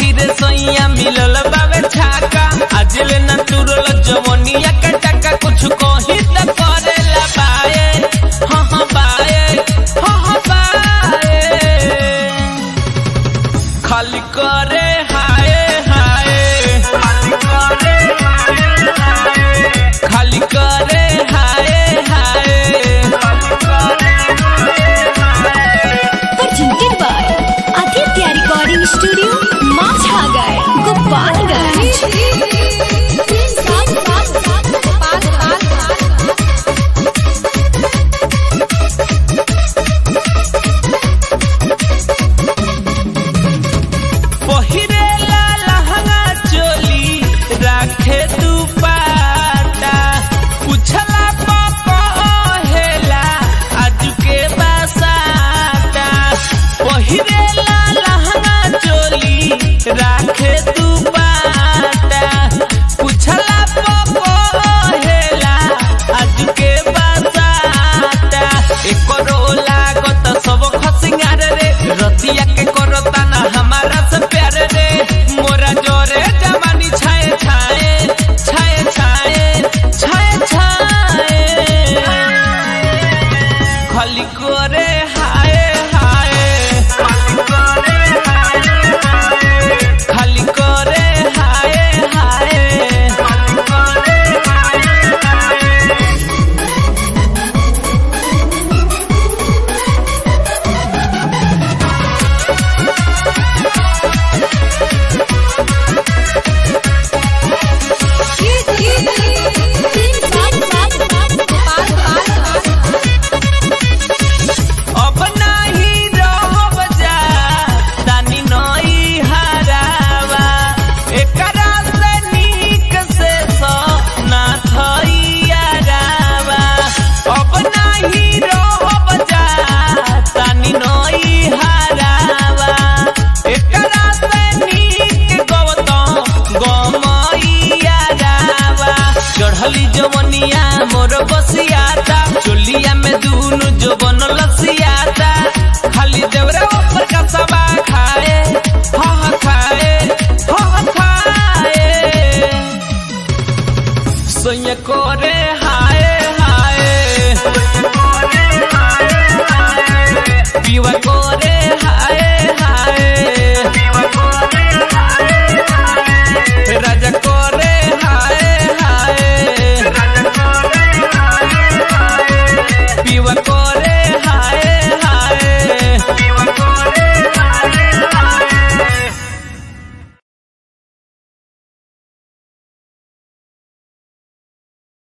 रे सैया मिलल बावे छाका आजले न तुरल जवनिया के टका कुछ कही त करेला बाए हाँ हाँ बाए हाँ हाँ बाए खाली करे हाय हाय खाली करे हाय हाय presented by Aditya Recording Studio, Mazhagar, Gopalganj. पहिरेला लहंगा चोली राखे दुपाटा पुछला पहेला आज के बसाता पहिरेला लहंगा चोली राखे दु